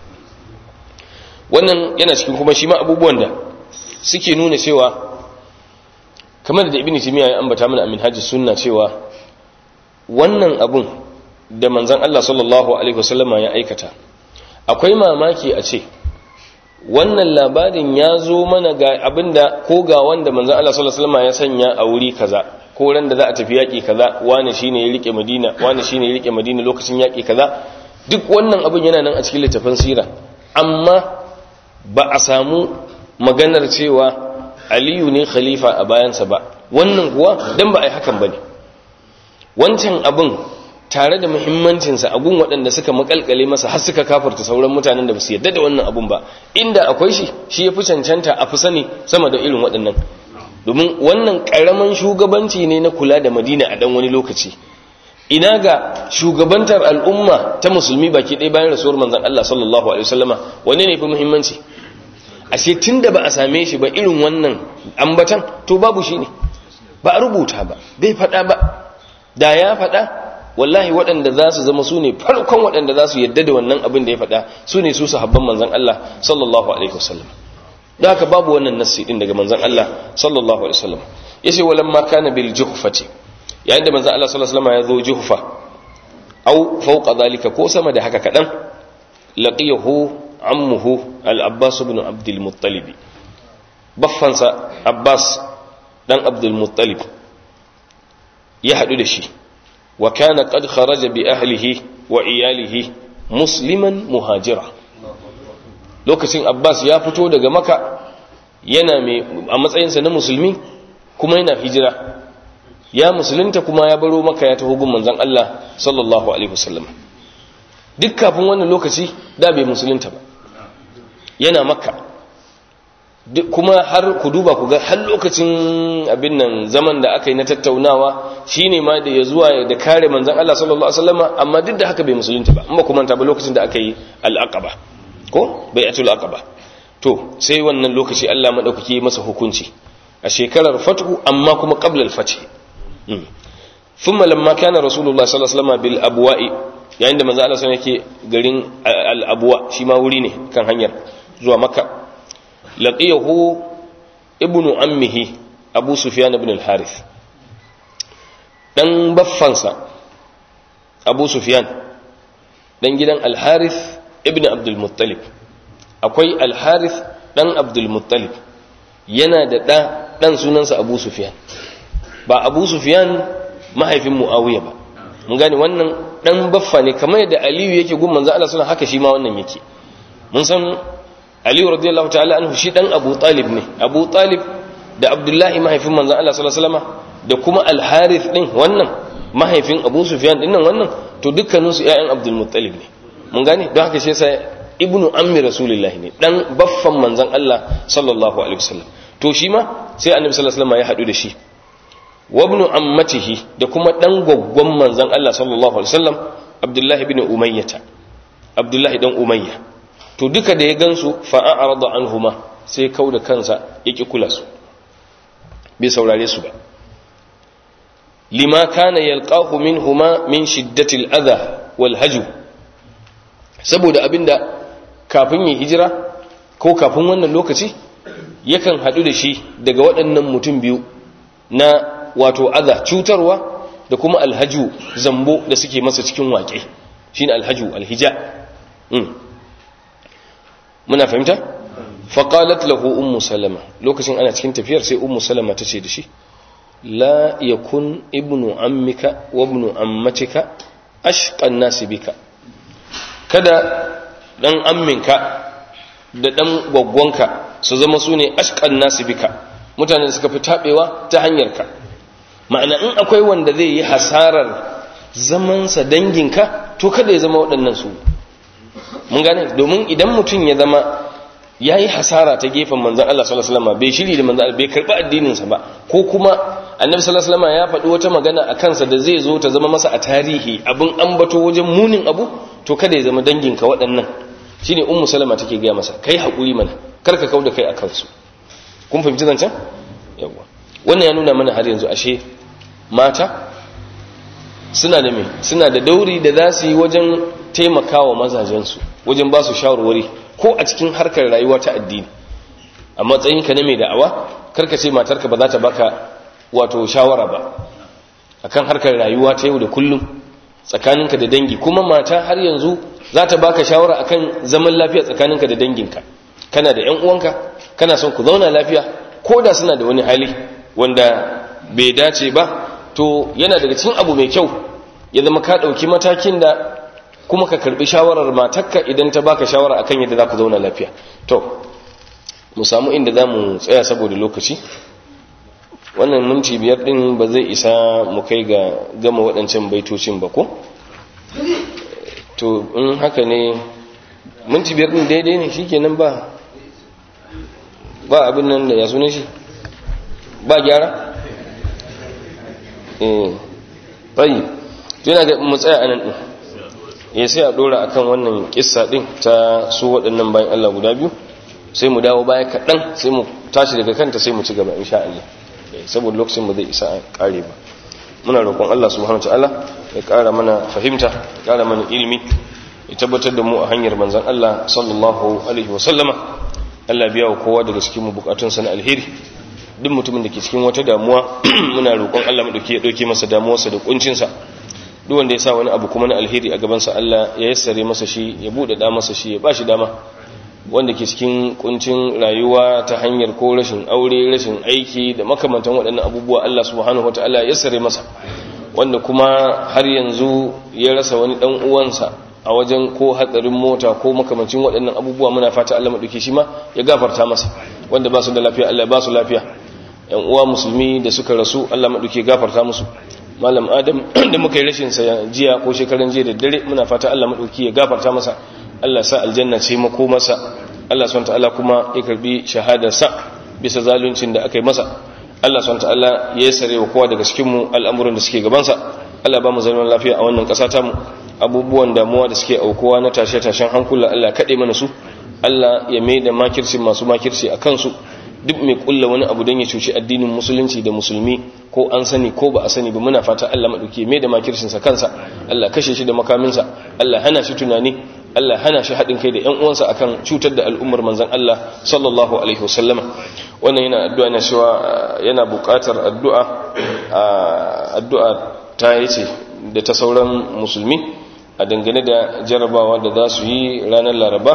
wannan yana cikin kuma shi ma abubuwan da suke nuna cewa kamar da ibn timiya ya ambata mana amin hajji sunna cewa wannan abun da manzon Allah sallallahu alaihi wasallama ya aikata akwai mamaki a ce wannan labarin ya zo mana ga abinda ko ga wanda manzon Allah sallallahu alaihi wasallam ya sanya a wuri kaza ko ran da za a tafi yaki kaza wani shine ya rike Madina wani shine ya rike Madina lokacin yaki kaza duk wannan abin yana nan a cikin littafin sira amma ba a samu maganar cewa Aliyu ne khalifa a bayansa ba wannan kuwa dan ba a yi hakan bane wancan abin tare da muhimmancinsa a gun waɗanda suka makalkale masa har suka kafarta sauran mutanen da ba su yadda da wannan abun ba inda akwai shi shi ya fi cancanta a fi sani sama da irin waɗannan domin wannan ƙaramin shugabanci ne na kula da madina a ɗan wani lokaci ina ga shugabantar al'umma ta musulmi baki ɗaya bayan rasuwar manzan Allah sallallahu alaihi wasallama wanne ne fi muhimmanci ashe tun da ba a same shi ba irin wannan ambatan to babu shi ne ba a rubuta ba bai faɗa ba da ya faɗa wallahi waɗanda za su zama su ne farkon waɗanda za su yadda da wannan abin da ya faɗa su ne su sahabban manzan Allah sallallahu alaihi wasallam da haka babu wannan nassi din daga manzan Allah sallallahu alaihi wasallam yace walamma kana bil juhfati yayin da manzan Allah sallallahu alaihi wasallam ya zo juhfa au fawqa zalika ko sama da haka kadan laqiyahu ammuhu al-abbas ibn abd al-muttalib baffansa abbas dan abd al-muttalib ya hadu da shi وكان قد خرج بأهله وإياله مسلما مهاجرا lokacin Abbas ya fito daga Makka yana mai a matsayinsa na musulmi kuma yana hijira ya musulunta kuma ya baro Makka ya taho gun manzon Allah sallallahu alaihi wasallam duk kafin wannan lokaci da bai musulunta ba yana Makka kuma har ku duba ku ga har lokacin abin nan zaman da aka yi na tattaunawa shine ma da ya zuwa da kare manzon Allah sallallahu alaihi wasallam amma duk da haka bai musulunta ba amma kuma ta ba lokacin da aka yi al-aqaba ko bai'atul aqaba to sai wannan lokaci Allah madaukaki ya masa hukunci a shekarar fathu amma kuma qabla al-fath thumma lamma kana rasulullah sallallahu alaihi wasallam bil abwa'i yayin da manzon Allah sallallahu alaihi wasallam yake garin al-abwa shi ma wuri ne kan hanyar zuwa makka laqiyahu ibnu ammihi abu sufyan ibn al-harith dan baffansa abu sufyan dan gidan al-harith ibn abdul muttalib akwai al-harith dan abdul muttalib yana da da dan sunansa abu sufyan ba abu sufyan mahaifin muawiya ba mun gane wannan dan baffa ne kamar yadda aliyu yake gun manzo Allah sallallahu haka shi ma wannan yake mun san aliyu radiyallahu ta'ala anhu shi dan abu talib ne abu talib da abdullahi mahaifin manzon Allah sallallahu alaihi wasallam da kuma al-harith din wannan mahaifin abu sufyan din nan wannan to dukkanin su ƴaƴan abdul muttalib ne mun gane don haka shi yasa ibnu ammi rasulullahi ne dan baffan manzon Allah sallallahu alaihi wasallam to shi ma sai annabi sallallahu alaihi wasallam ya hadu da shi wa ibn ammatihi da kuma dan gwaggwan manzon Allah sallallahu alaihi wasallam Abdullahi ibn Umayyah Abdullahi dan Umayya to duka da ya gansu fa a'rada anhuma sai kauda kansa yaki kula su bai saurare su ba lima kana yalqahu minhuma min shiddati al-adha wal hajw saboda abinda kafin ya hijira ko kafin wannan lokaci yakan hadu da shi daga waɗannan mutum biyu na wato adha cutarwa da kuma alhaju zambo da suke masa cikin waƙe shine alhaju alhija muna fahimta faqalat lahu ummu salama lokacin ana cikin tafiyar sai ummu salama tace da shi la yakun ibnu ammika wa ibnu ammatika ashqan nasi bika kada dan amminka da dan gwaggwanka su zama su ne ashqan nasi bika mutane da suka fi tabewa ta hanyarka ma'ana in akwai wanda zai yi hasarar zamansa danginka to kada ya zama waɗannan su mun gane domin idan mutum ya zama ya yi hasara ta gefen manzan Allah sallallahu alaihi wasallam bai shiri da manzan Allah bai karɓi addininsa ba ko kuma annabi sallallahu alaihi wasallam ya faɗi wata magana a kansa da zai zo ta zama masa a tarihi abin ambato wajen munin abu to kada ya zama danginka waɗannan shine ummu salama take gaya masa kai haƙuri mana kar ka kauda kai a kansu kun fahimci zancen yawa wannan ya nuna mana har yanzu ashe mata suna da me suna da dauri da za su yi wajen taimakawa mazajensu wajen ba su shawarwari ko a cikin harkar rayuwa ta addini a matsayinka na mai da'awa karka ce matarka ba za ta baka wato shawara ba akan harkar rayuwa ta yau da kullum tsakaninka da dangi kuma mata har yanzu za ta baka shawara akan zaman lafiya tsakaninka da danginka kana da 'yan uwanka kana son ku zauna lafiya ko da suna da wani hali wanda bai dace ba to yana daga cikin abu mai kyau ya zama ka ɗauki matakin da kuma ka karbi shawarar matakka idan ta baka shawara akan yadda za ku zauna lafiya to mu samu inda za mu tsaya saboda lokaci wannan minti biyar din ba zai isa mu kai ga gama waɗancan baitocin ba ko to in haka ne minti biyar din daidai ne shi kenan ba ba abin nan da ya sune shi ba gyara eh tayi to yana ga mu tsaya anan din ya sai a dora akan wannan kissa din ta su waɗannan bayan Allah guda biyu sai mu dawo baya kaɗan sai mu tashi daga kanta sai mu ci gaba insha Allah saboda lokacin ba zai isa a kare ba muna roƙon Allah subhanahu wataala ya ƙara mana fahimta ya ƙara mana ilimi ya tabbatar da mu a hanyar manzon Allah sallallahu alaihi wa sallama Allah biya wa kowa daga cikin mu bukatunsa na alheri duk mutumin da ke cikin wata damuwa muna roƙon Allah mu dauke ya dauke masa damuwarsa da kuncinsa duk wanda ya sa wani abu kuma na alheri a gabansa Allah ya yassare masa shi ya bude da masa shi ya bashi dama wanda ke cikin kuncin rayuwa ta hanyar ko rashin aure rashin aiki da makamantan waɗannan abubuwa Allah subhanahu wataala ya yassare masa wanda kuma har yanzu ya rasa wani dan uwansa a wajen ko hatsarin mota ko makamancin waɗannan abubuwa muna fata Allah madauke shi ma ya gafarta masa wanda ba su da lafiya Allah ya ba su lafiya yan uwa musulmi da suka rasu Allah madauke gafarta musu malam adam da muka yi rashin sa jiya ko shekaran jiya da dare muna fata Allah madauki ya gafarta masa Allah sa aljanna ce mako masa Allah subhanahu ta'ala kuma ya karbi shahadar sa bisa zaluncin da aka yi masa Allah subhanahu ta'ala ya sare wa kowa daga cikin mu al'amuran da suke gaban sa Allah ba mu zaman lafiya a wannan ƙasa ta mu abubuwan damuwa da suke aukuwa na tashe-tashen hankula Allah kade mana su Allah ya mai da makirci masu makirci a kansu duk mai kulla wani abu don ya cuci addinin musulunci da musulmi ko an sani ko ba a sani ba muna fata Allah maɗauki mai da makircinsa kansa Allah kashe shi da makaminsa Allah hana shi tunani Allah hana shi haɗin kai da ‘yan uwansa akan cutar da al'ummar manzan Allah sallallahu alaihi wasallama wannan yana addu'a na cewa yana buƙatar addu'a addu'a ta yace da ta sauran musulmi a dangane da jarabawa da za su yi ranar laraba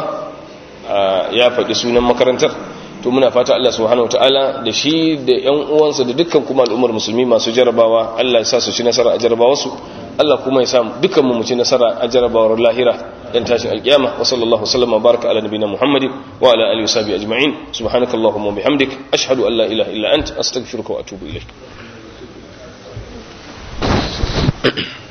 ya faɗi sunan makarantar to muna fata Allah subhanahu wataala da shi da ƴan uwansa da dukkan kuma al'ummar musulmi masu jarabawa Allah ya sa su ci nasara a jarabawarsu Allah kuma ya sa dukkan mu mu ci nasara a jarabawar lahira dan tashin alkiyama wa sallallahu sallama baraka ala nabiyina muhammadin wa ala alihi washabi ajma'in subhanakallahumma wa bihamdik ashhadu an la ilaha illa anta astaghfiruka wa atubu ilaik